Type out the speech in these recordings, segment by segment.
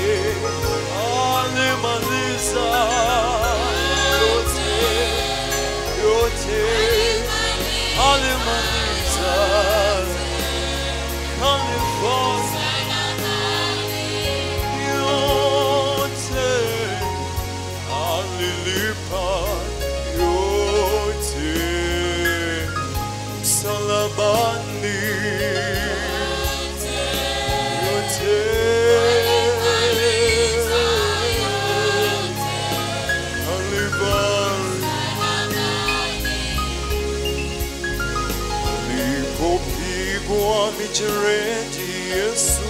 alimaliza yote yote alimaliza kanifanya yote alilipa yote msalabani yote alibali alipopigwa mijeredi Yesu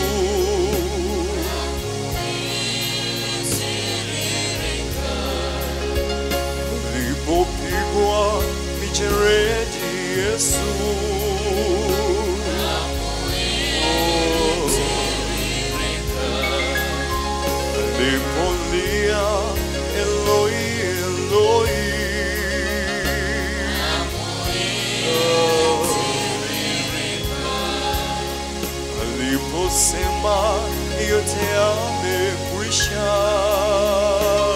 alipopigwa mijeredi Yesu alipolia Eloi Eloi aliposema yote yamekwisha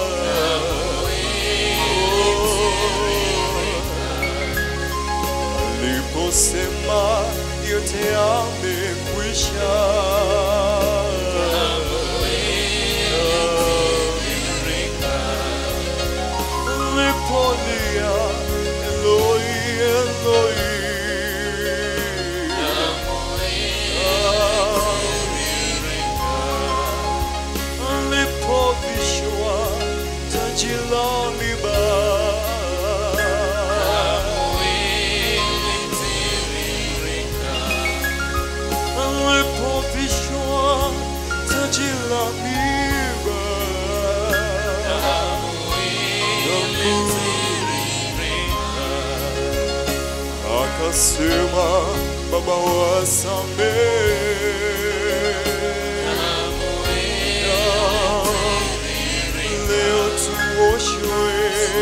aliposema yote yamekwisha alipolia Eloi Eloi alipovishwa taji la miba alipovishwa taji la miba akasema baba wasamehe leo tuoshwe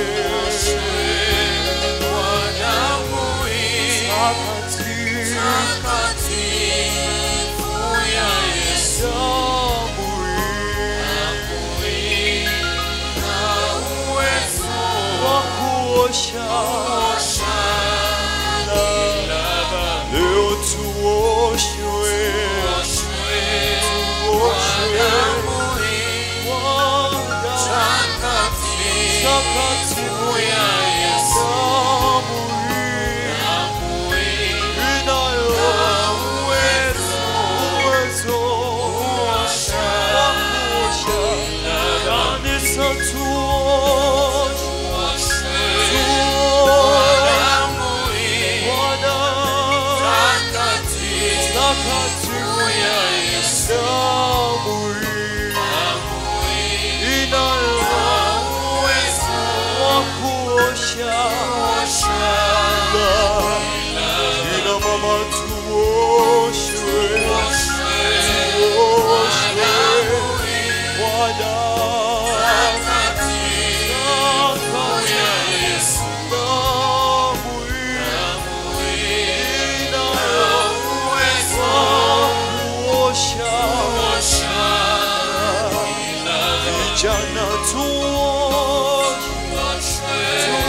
takatifu damu hii wa kuosha leo tuoshwe tuoshwe kwa damu takatifu ya damu hii inayo uwezo wa kuosha kanisa tuoshwe kwa damu takatifu ya damu hii inayo wa kuosha kina mama tuoshwe tuoshwe kwa damu damu hii inayo kuosha vijana tuoshwe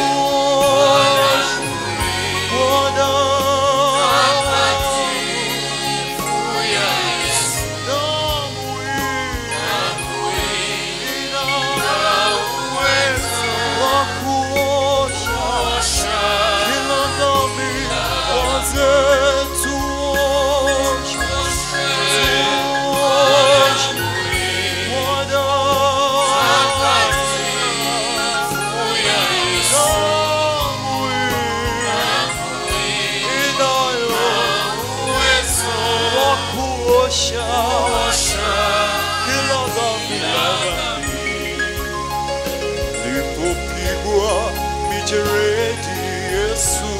kuosha kila dhambi lipopigwa mijeredi Yesu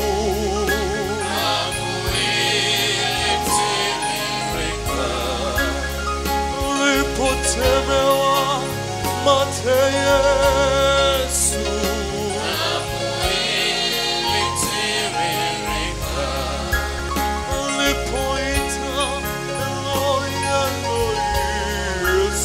lipotemewa mate Yesu lipoita Eloi, Eloi, Yesu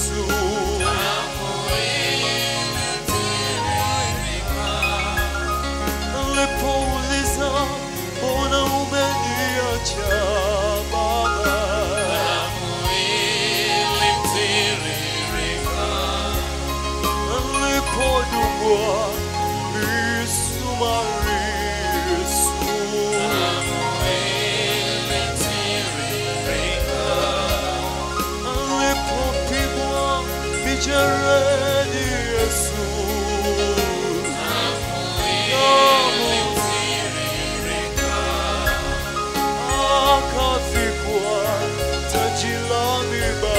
kupigwa misumari Yesu alipopigwa mijeredi Yesu akavikwa taji la miba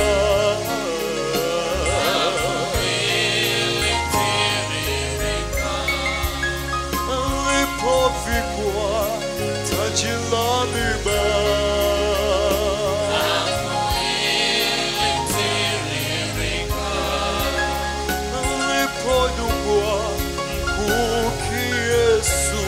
alipovikwa taji la miba alipodungwa mkuki Yesu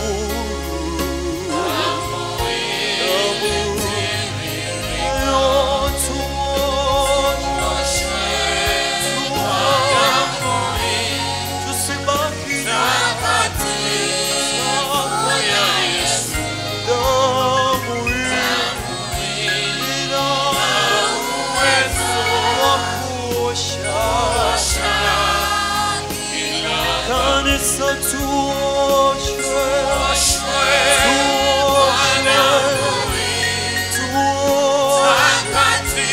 Kanisa tuoshwe, tuoshwe, tuoshwe.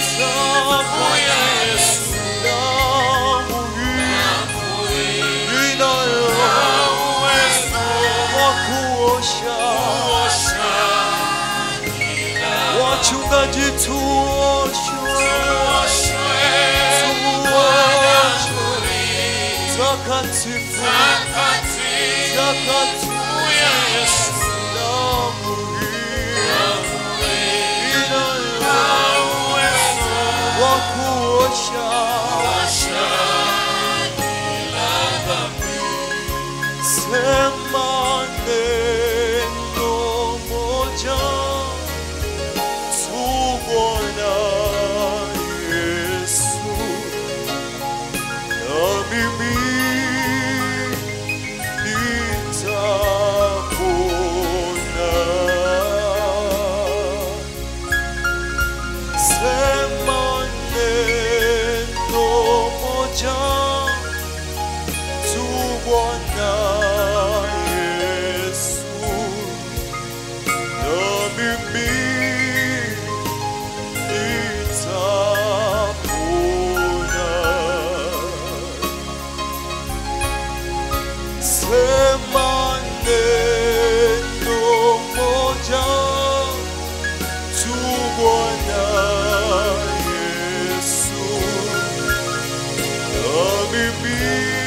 Wachungaji tuoshwe, tuoshwe, takatifu, takatifu, damu hii inayo wa kuosha sema neno moja tu Bwana Yesu na mimi nitapona Sema neno moja tu Bwana Yesu, na mimi nitapona. Sema neno moja tu Bwana Yesu, na mimi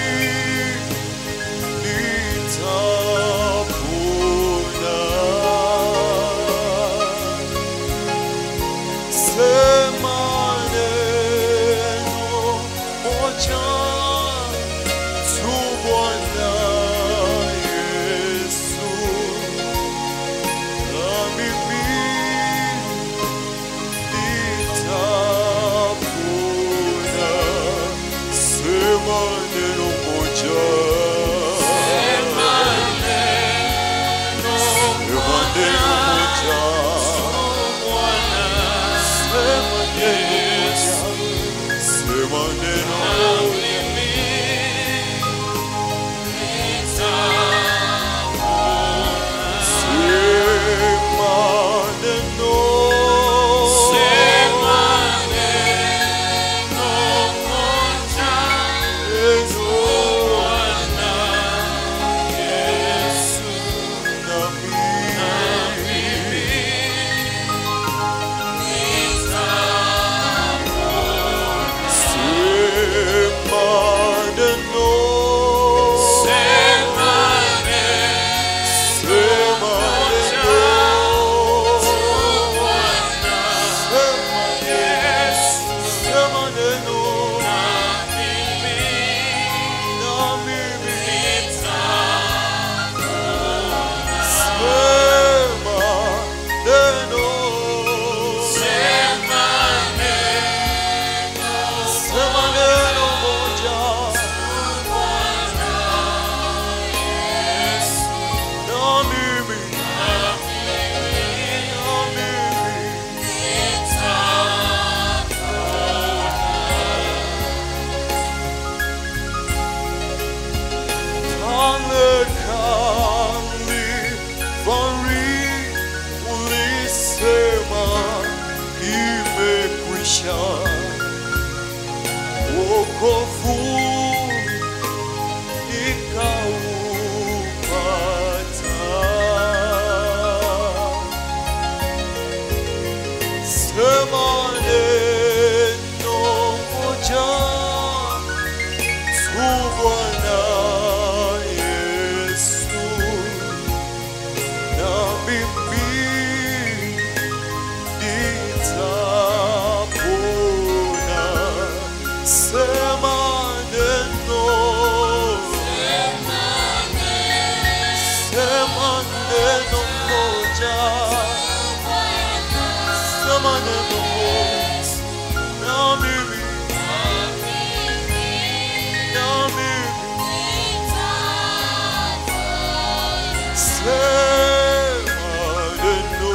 nitapona. Sema neno moja tu Bwana Yesu, na mimi nitapona. Sema neno moja. Sema neno moja. Sema neno moja. Sema neno Sema neno. Neno. Na mimi. Sema wokovu nikaupata. Sema neno moja tu Bwana Yesu, na mimi nitapona. Sema neno, sema neno moja, sema neno moja, na mimi, na mimi Sema neno,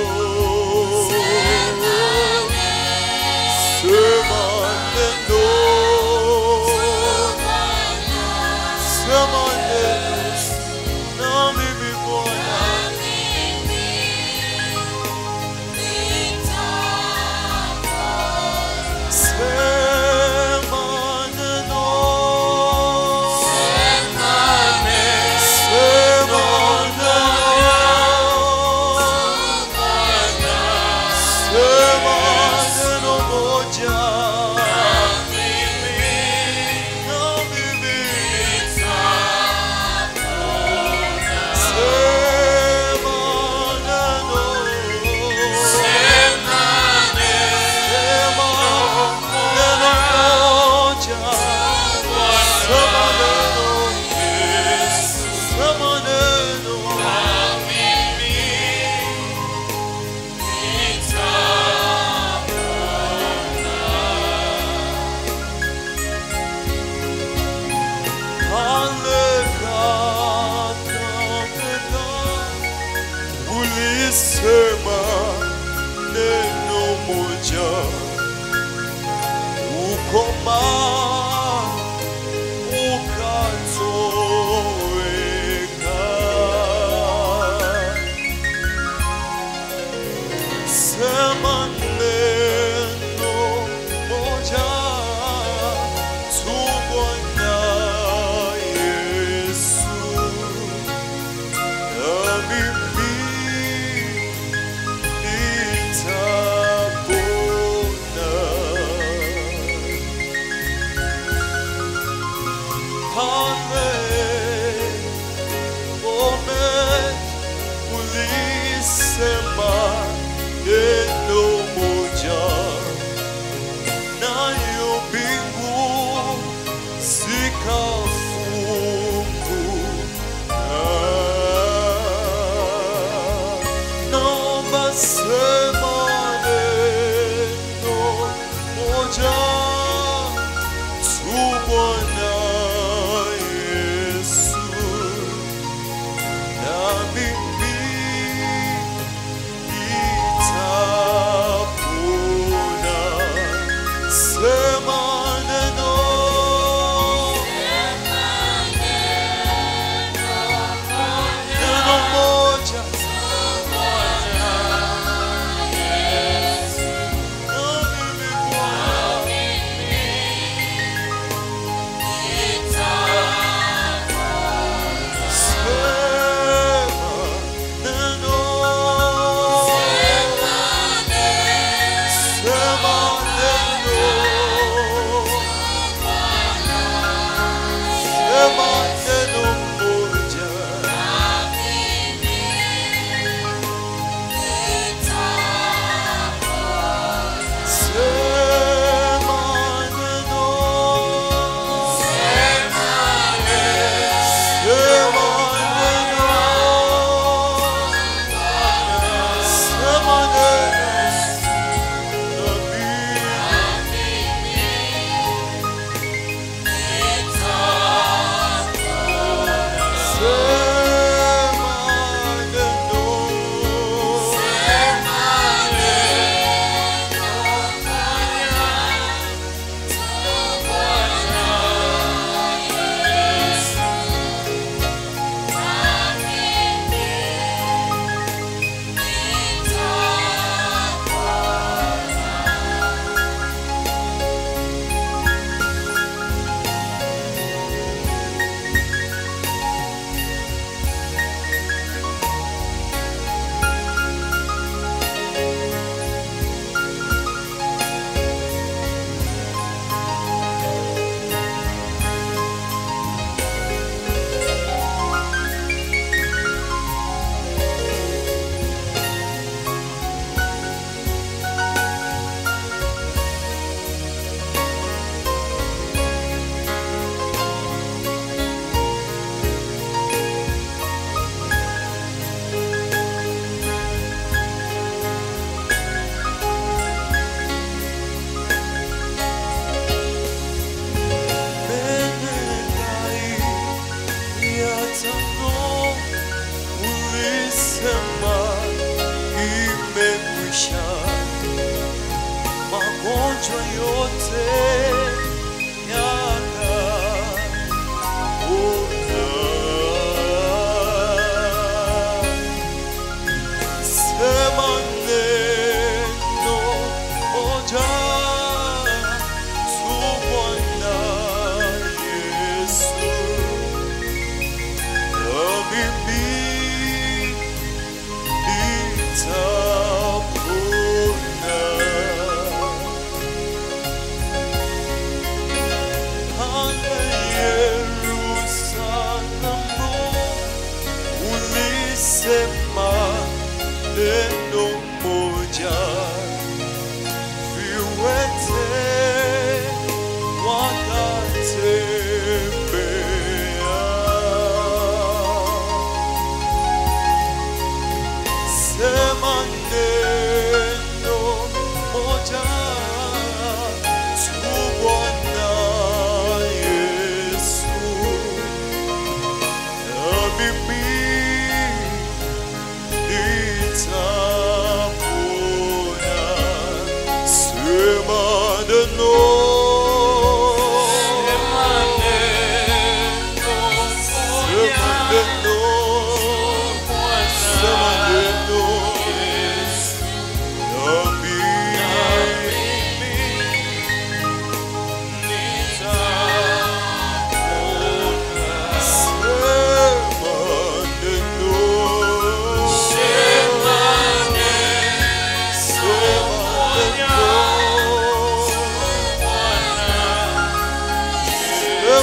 sema neno, sema neno, na mimi Bwana, sema neno, sema neno, sema neno moja, na mimi, sema neno, sema neno moja, sema neno, sema neno, Ulisema neno moja, ukoma ukatoweka. Sema neno moja tu Bwana Yesu, na mimi nitapona. Amen. Amen. Ulisema neno moja, nayo mbingu zikafunguka. Naomba sema neno moja tu Bwana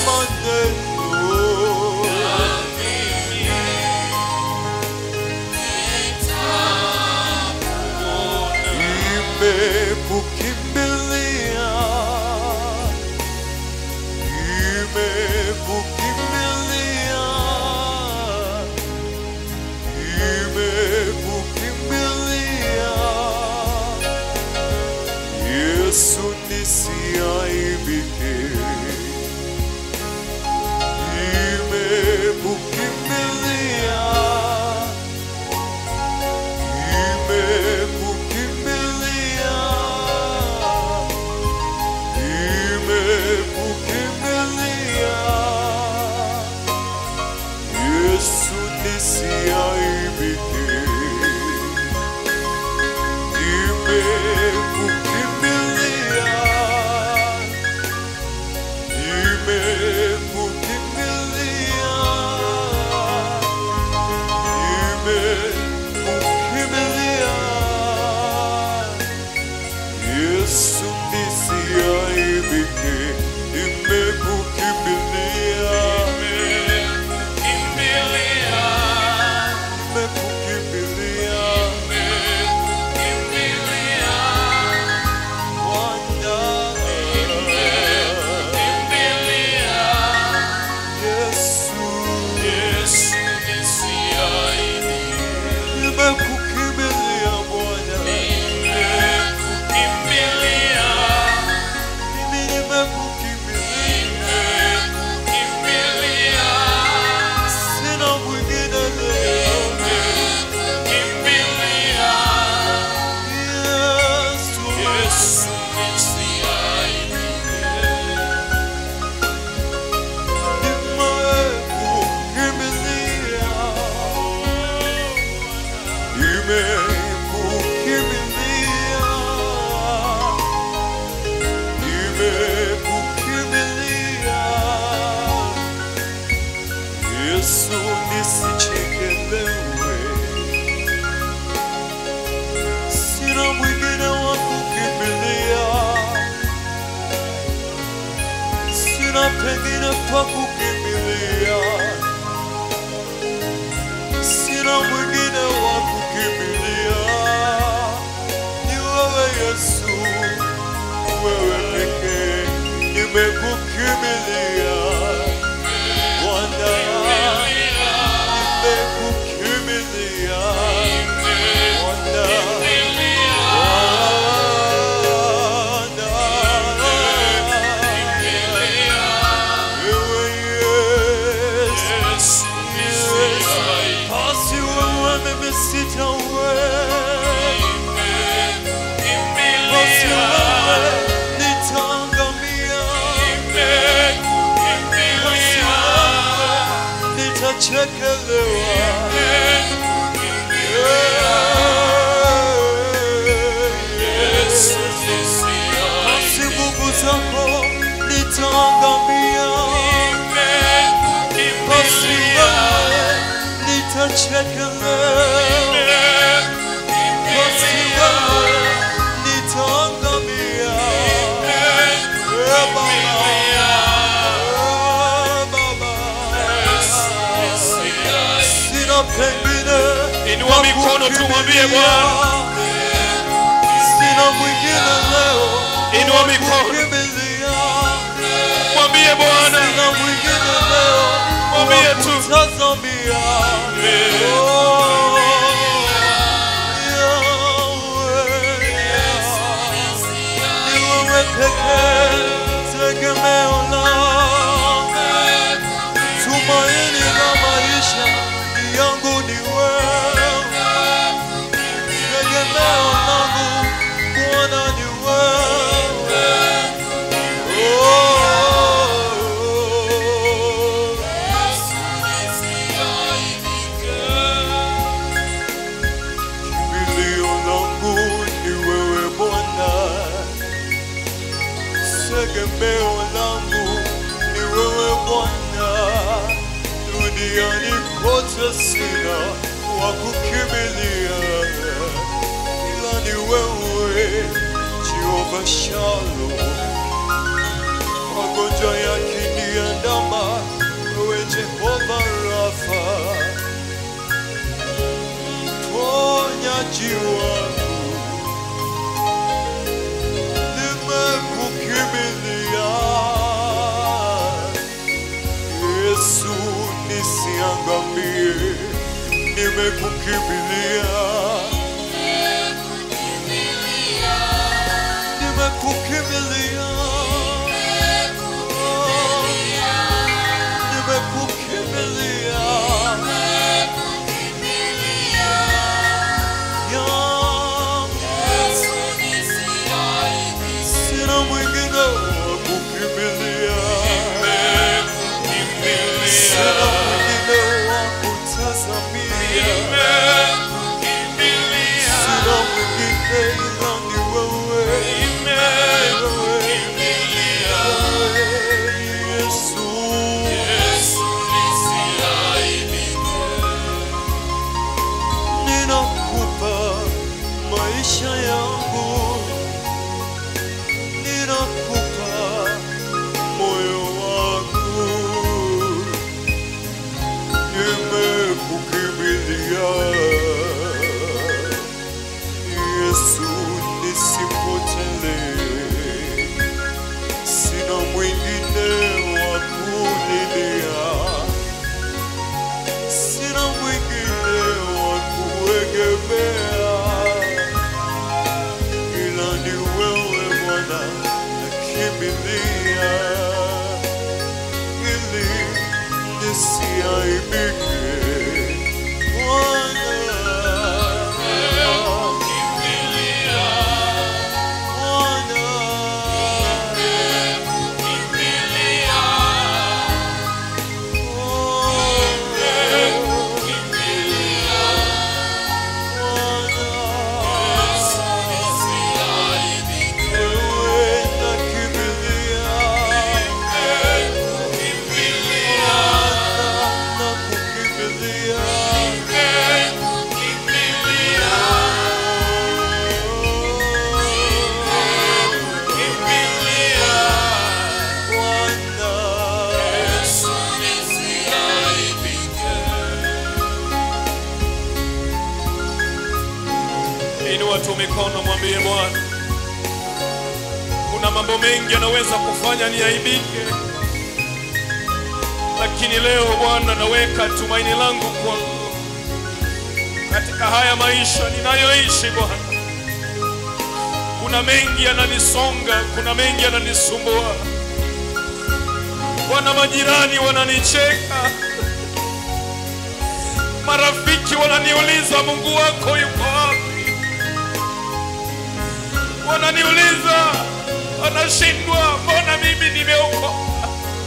maneno imekukimbilia imekukimbilia imekukimbilia Yesu nisiaibike imekukimbilia imekukimbilia imekukimbilia Yesu nisiaibike imekukimbilia imekukimbilia imekukimbilia Yesu nisiaibike imekukimbilia imekukimbilia Bwana Yesu nimekukimbilia Bwana mimi nimekukimbilia sina mwingine leo Yesu nimekukimbilia nimekukimbilia nimekukimbilia Yesu nisichekelewe sina mwingine wa kukimbilia sina pengine pa kukimbilia sina mwingine wa kukimbilia ni wewe Yesu wewe pekee nimekukimbilia Bwana nimekukimbilia Bwana Bwana wewe Yesu basi wewe mimi sitaweza basi wewe nitaangamia basi wewe nitachekelewa basi nguvu zako nitaangamia basi wewe nitachekelewa basi wewe nitaangamia Eh, Baba. Eh, Baba. Sina pengine Inua mikono tu, mwambie Bwana. Sina mwingine leo Inua mikono. kukimbilia. Mwambie Bwana, Sina mwingine leo Mwambie tu. kutazamia. Oh, Yahweh, ni wewe pekee tegemeo langu, tumaini la maisha yangu ni wewe, tegemeo langu Bwana ni wewe. Oh, Kimbilio langu ni wewe Bwana, tegemeo langu ni wewe Bwana. Duniani kote sina wa kukimbilia, ila ni wewe Jehova Shalom. Magonjwa yakiniandama mfariji wangu, nimekukimbilia Yesu, nisiangamie, nimekukimbilia, nimekukimbilia, nimekukimbilia, ya sina mwingine wa kukimbilia, sina mwingine wa kutazamia, sina mwingine ila ni wewe, wewe, Yesu. Ninakupa maisha yangu, ninakupa moyo wangu, nimekukimbilia Yesu, nisipotelee, sina mwingine wa kulilia sina mwingine wa kuegemea ila ni wewe Bwana, nakimbilia ili nisiaibike Bwana. Inua tu mikono, mwambie Bwana, kuna mambo mengi yanaweza kufanya niaibike, lakini leo Bwana, naweka tumaini langu kwako katika haya maisha ninayoishi Bwana. Kuna mengi yananisonga, kuna mengi yananisumbua Bwana. Majirani wananicheka, marafiki wananiuliza Mungu wako yuko wapi? Wananiuliza, wanashindwa, mbona mimi nimeokoka?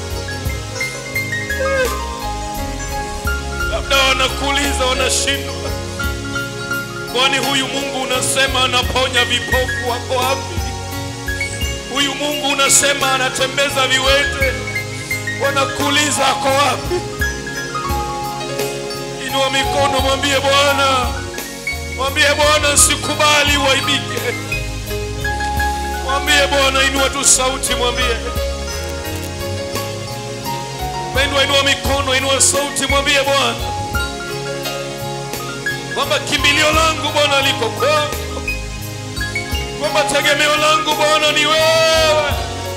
Labda wanakuuliza, wanashindwa, kwani huyu Mungu unasema anaponya vipofu wako wapi? Huyu Mungu unasema anatembeza viwete, wanakuuliza ako wapi? Inua mikono, mwambie Bwana, mwambie Bwana, sikubali uaibike. Mwambie Bwana, inua tu sauti, mwambie Pendwa, inua mikono, inua sauti, mwambie Bwana kwamba kimbilio langu Bwana liko kwako, kwamba tegemeo langu Bwana ni wewe.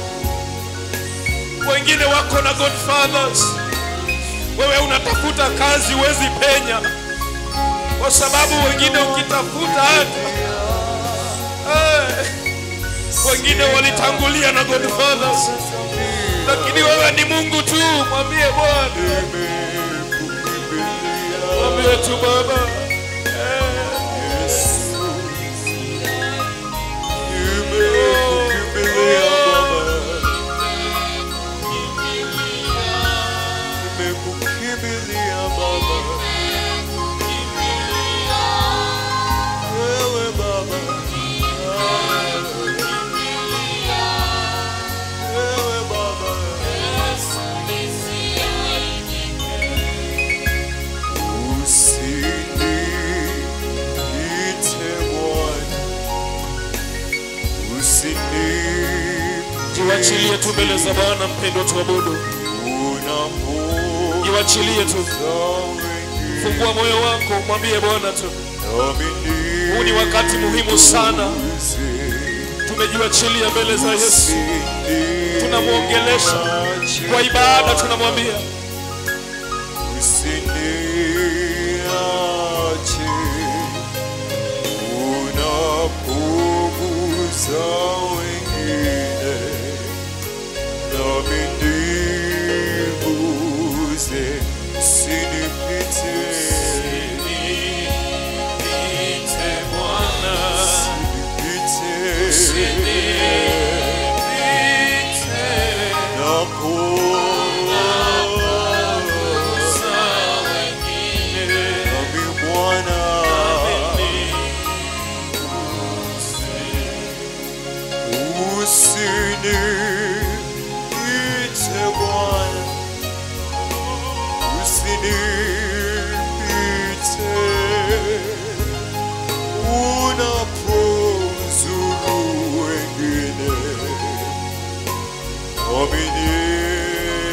Wengine wako na godfathers, wewe unatafuta kazi, huwezi penya, kwa sababu wengine ukitafuta hata eh, wengine walitangulia na godfathers, lakini wewe ni Mungu tu. Mwambie Bwana, mwambie tu Baba Nimekukimbilia Baba, wewe Baba, wewe Baba, usiniite Bwana, usiniite jiwachilie tu mbele za Bwana. Mpendwa, tuabudu, unapo jiwachilie tu, fungua moyo wako, mwambie Bwana tu, Huu ni wakati muhimu sana, tumejiachilia mbele za Yesu, tunamwongelesha kwa ibada, tunamwambia Usiniache unapogusa wengine, nami niguze, usinipite, Niite Bwana, usinipite, niite napogusa wengine, nami Bwana Usiniite Bwana, usinipite unapozuru wengine, nami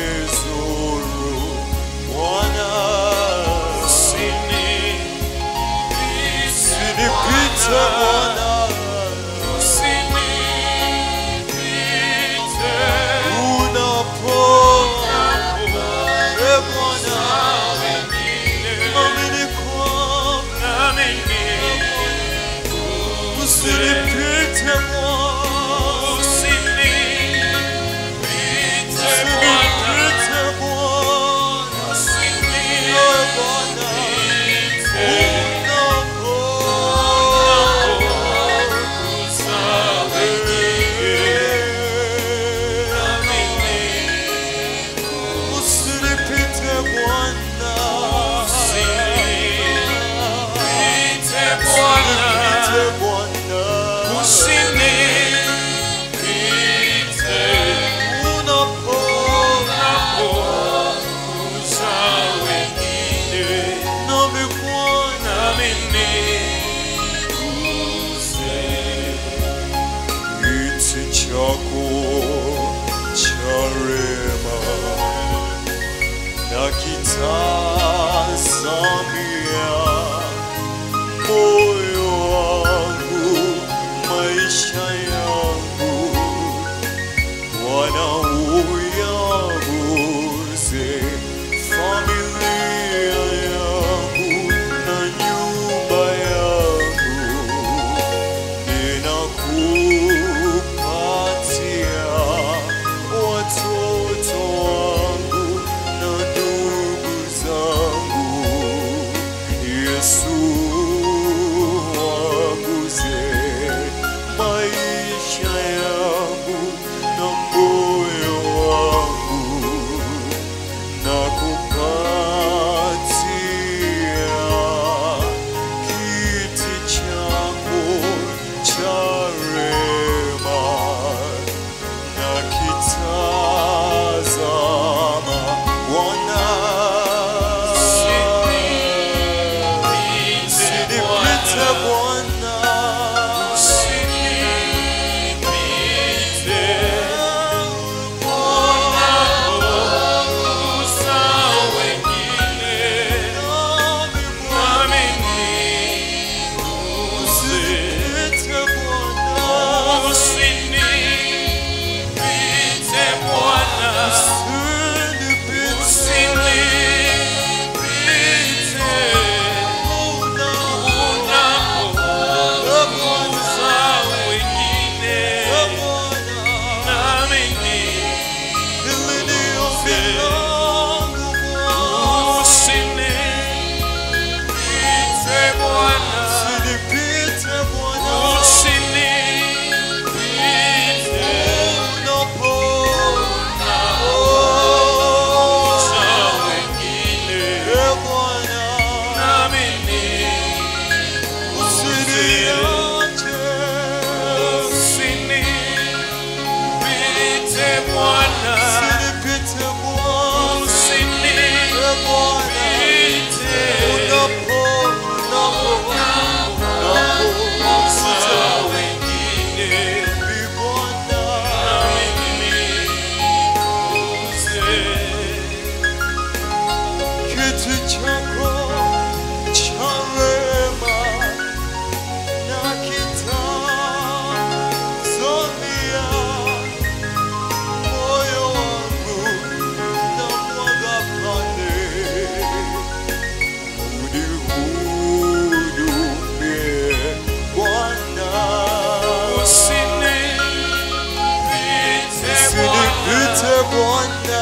Bwana,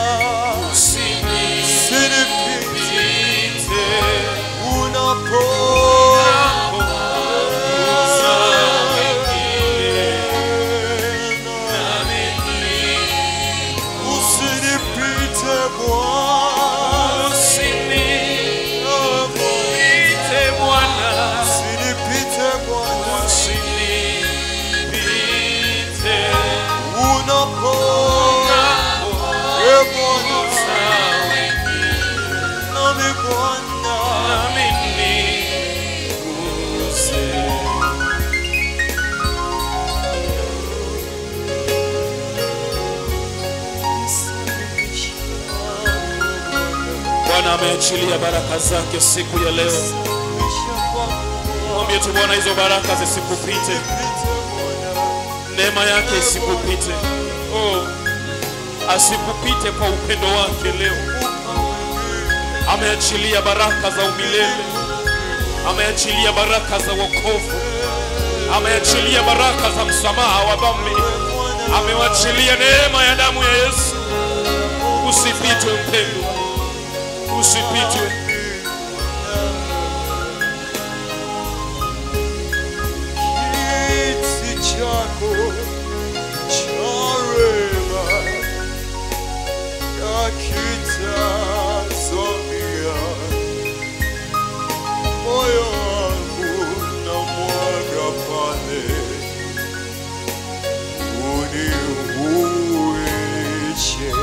usinipite unapo Usinipite Bwana, usinipite Bwana, unapo e Bwana, nami Bwana, Bwana ameachilia baraka zake siku ya leo. Mwambie tu Bwana, hizo baraka zisikupite, neema yake isikupite. Oh, asikupite kwa upendo wake leo. Ameachilia baraka za umilele, ameachilia baraka za wokovu, ameachilia baraka za msamaha wa dhambi, amewachilia neema ya damu ya Yesu. Usipitwe mpendwa, usipitwe. kiti chako cha rehema yakitazamia moyo wangu na mwaga pale unihuishe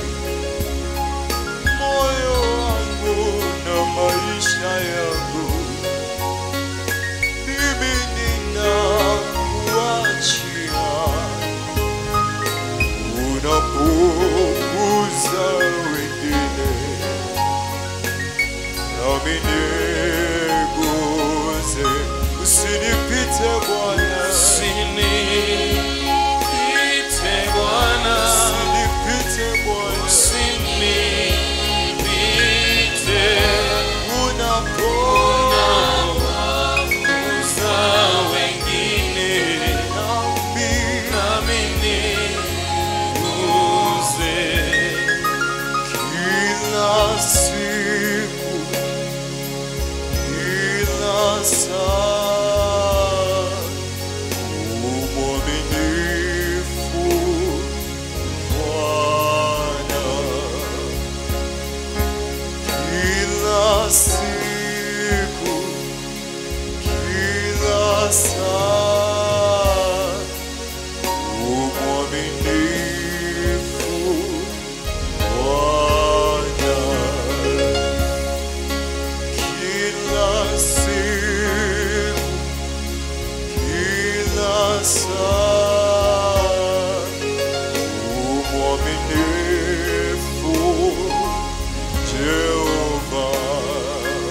moyo wangu na maisha yangu mimi ninakuachia unapunguza wengine nami niguze usinipite Bwana Usinipite Bwana, usinipite Bwana usinipite. unapoguza wengine nami nami niguze. kila siku kila saa umwaminifu Bwana kila siku kila saa umwaminifu Bwana kila siku kila saa umwaminifu Jehova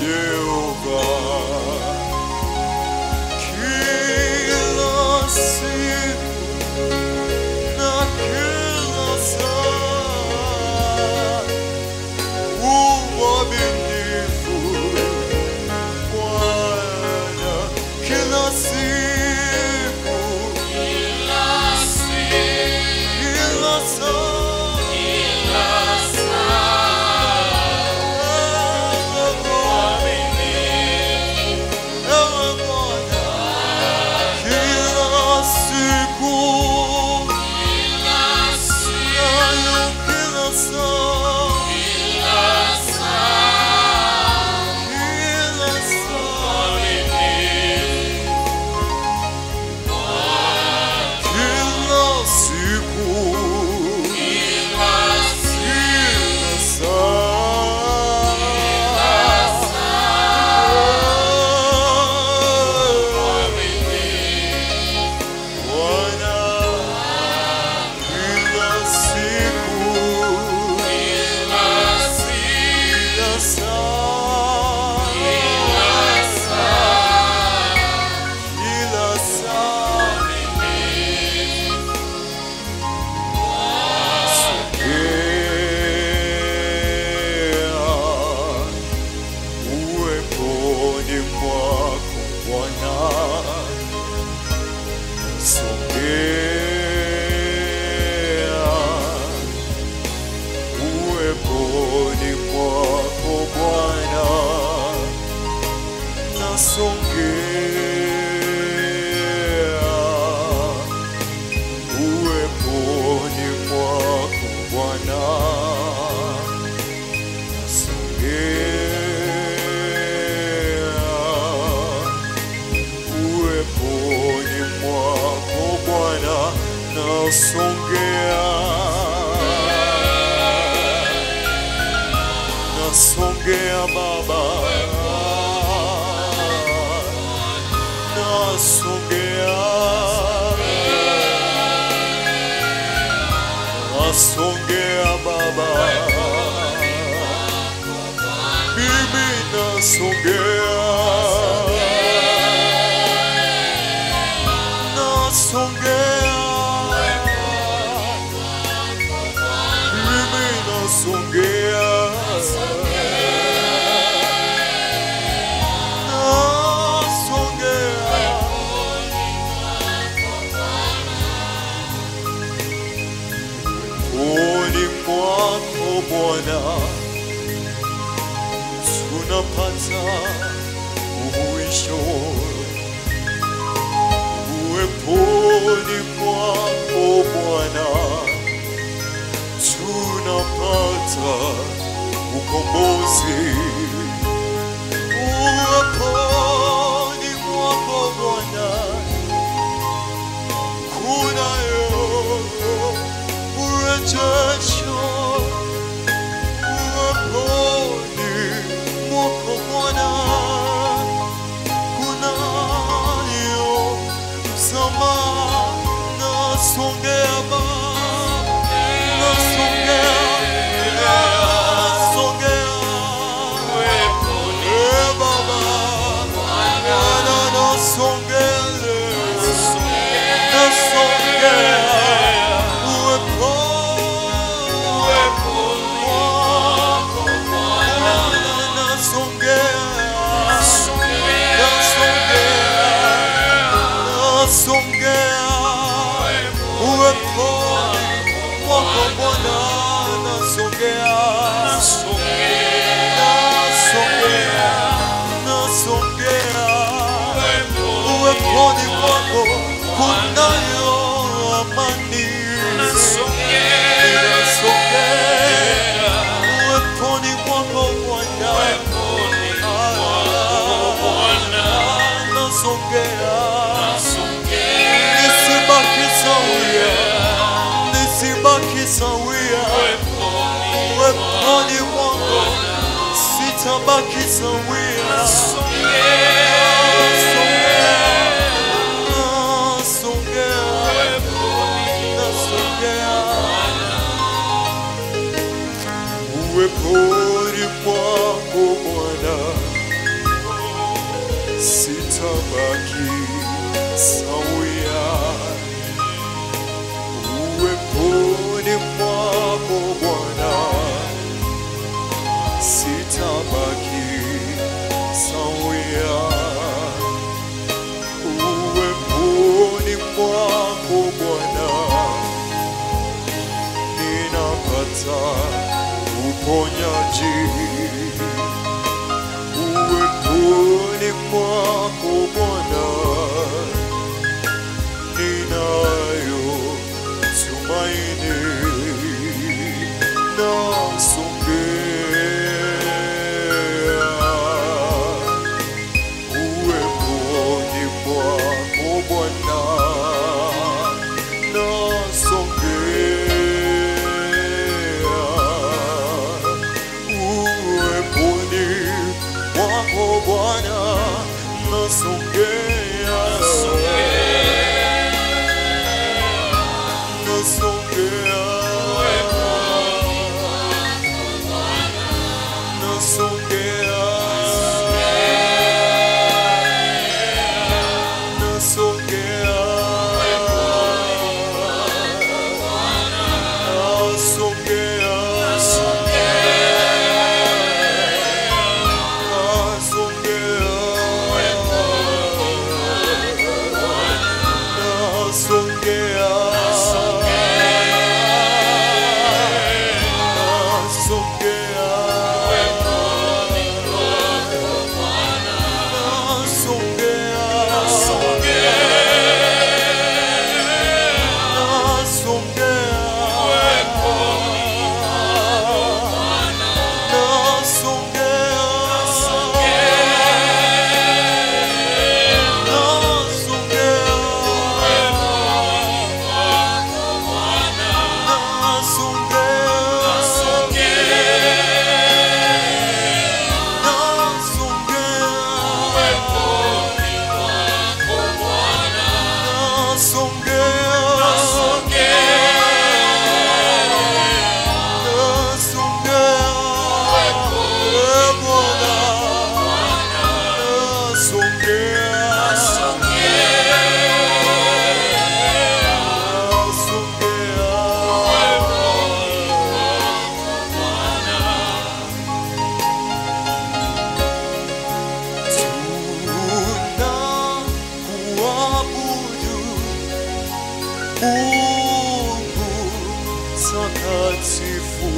Jehova. Kila siku na kila saa uaminifu Bwana kila siku kila saa Ewe Bwana kila siku nayo kila saa kila saa kila siku kila saa Bwana kila siku kila saa kila saa sogea uweponi mwako Bwana sogea uweponi mwako Bwana nasongea uweponi mwako Bwana nasongea uweponi mwako Bwana nasongea nasongea Baba nasongea nasongea Baba mimi nasongea nasongea mimi nasongea nasongea Poni mwako Bwana tunapata uhuisho, uweponi mwako Bwana tunapata ukombozi, uweponi mwako Bwana kunayo urejesho uweponi mwako Bwana kunayo msamaha nasongea Baba nasongea nasongea Eh, Baba Bwana nasongea nasongea Uweponi mwako kunayo amani Ninasongea uweponi mwako Bwana, nasongea nisibaki sawia, nisibaki sawia uweponi mwako sitabaki sawia. Nasongea, nasongea, nasongea uweponi mwako Bwana sawia uweponi mwako Bwana ninapata uponyaji uweponi mwako Bwana ninayo tumaini nasongea uweponi mwako Bwana nasongea uweponi mwako Bwana nasongea nasongea nasongea nasongea nasongea Tunakuabudu Mungu mtakatifu,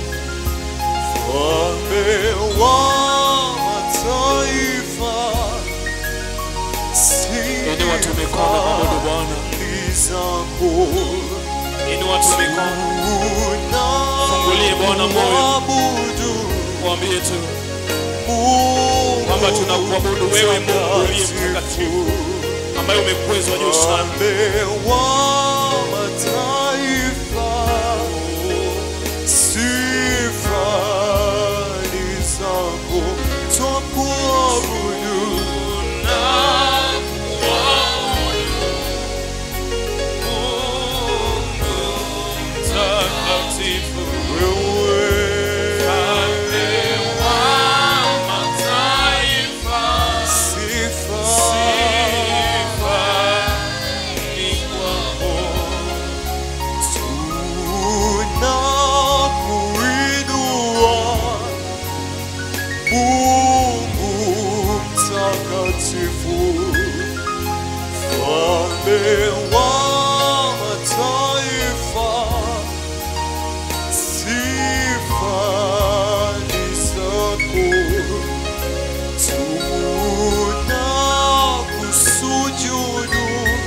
Mfalme wa mataifa, Inua tu mikono mwabudu Bwana. sifa zako Inua tu mikono, Fungulie Bwana moyo. Tunakuabudu mwambie tu Mungu kwamba tunakuabudu wewe Mungu uliye mtakatifu, ambaye umekwezwa juu sana. Mfalme wa mataifa, sifa ni zako, twakuabudu Mtakatifu, wewe, Mfalme wa mataifa, sifa sifa ni kwako. tunakuinua Mungu mtakatifu, Mfalme wa mataifa, sifa ni zako, tunakusujudu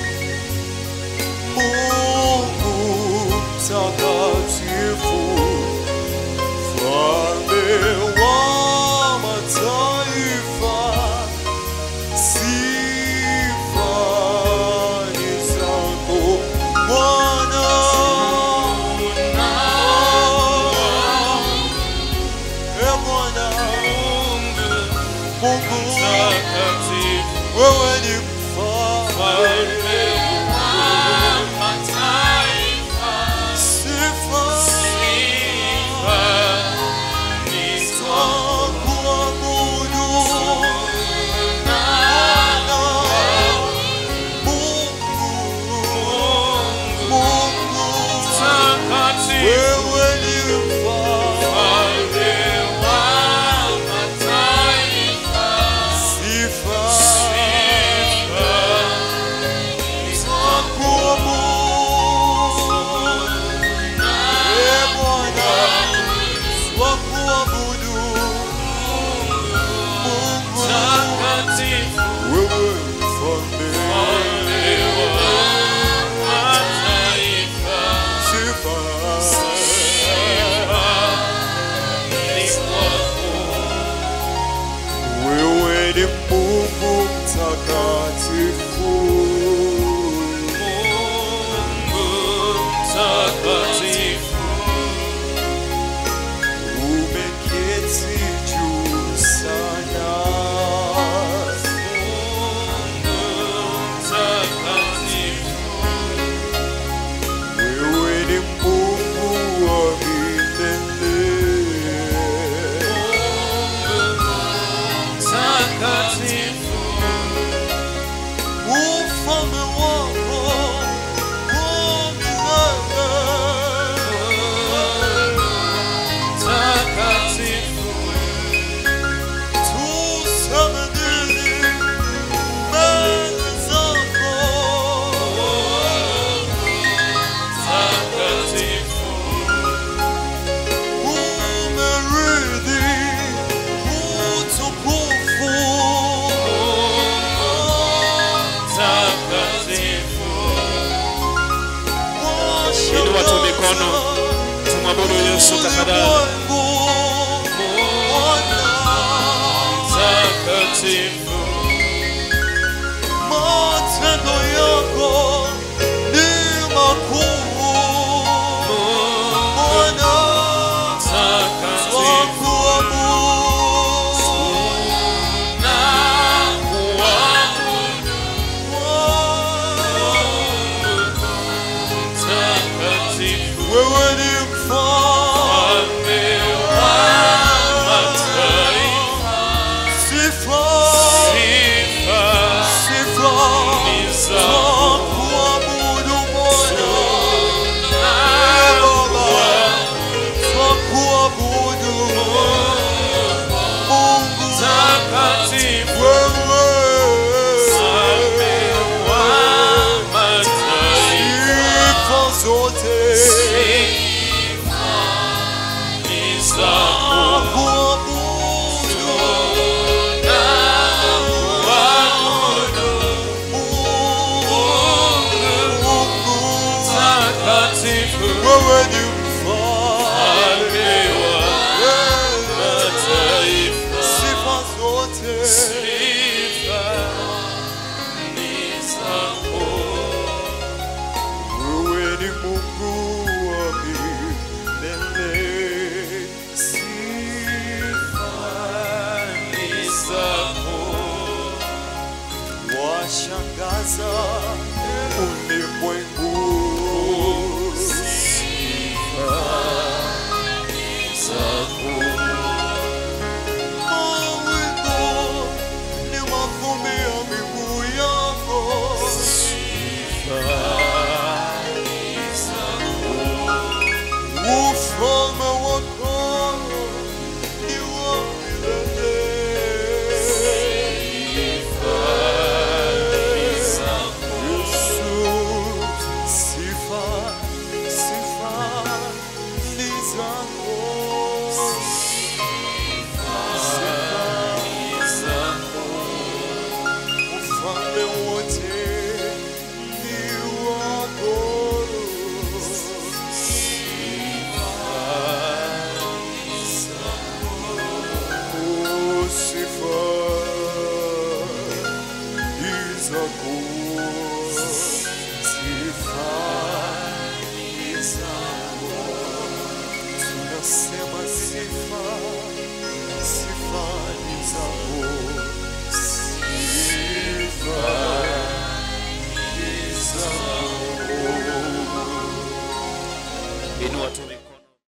Mungu mtakatifu, Mfalme wa mataifa, sifa ni zako Bwana. E Bwana Mungu, Mtakatifu, wewe ni mfalme, sifa twakuabudu Bwana. Mungu, Mungu, wewe ni mfalme, ni Mungu mtakatifu, umeketi juu sana. Wewe ni Mungu wa milele. Ufalme wako wa milele. Tuseme nini mbele zako? Umeridhi utukufu. Inua tu mikono, tumwabudu Yesu tafadhali. Matendo yako ni makuu. Bwana, twakuabudu. Wewe ni mfalme sifa, sifa, twakuabudu Bwana. Baba, twakuabudu Mungu wewe, sifa zote twakuabudu Mungu, wewe ni mfalme, sifa zote Wewe ni Mungu wa milele, sifa washangaza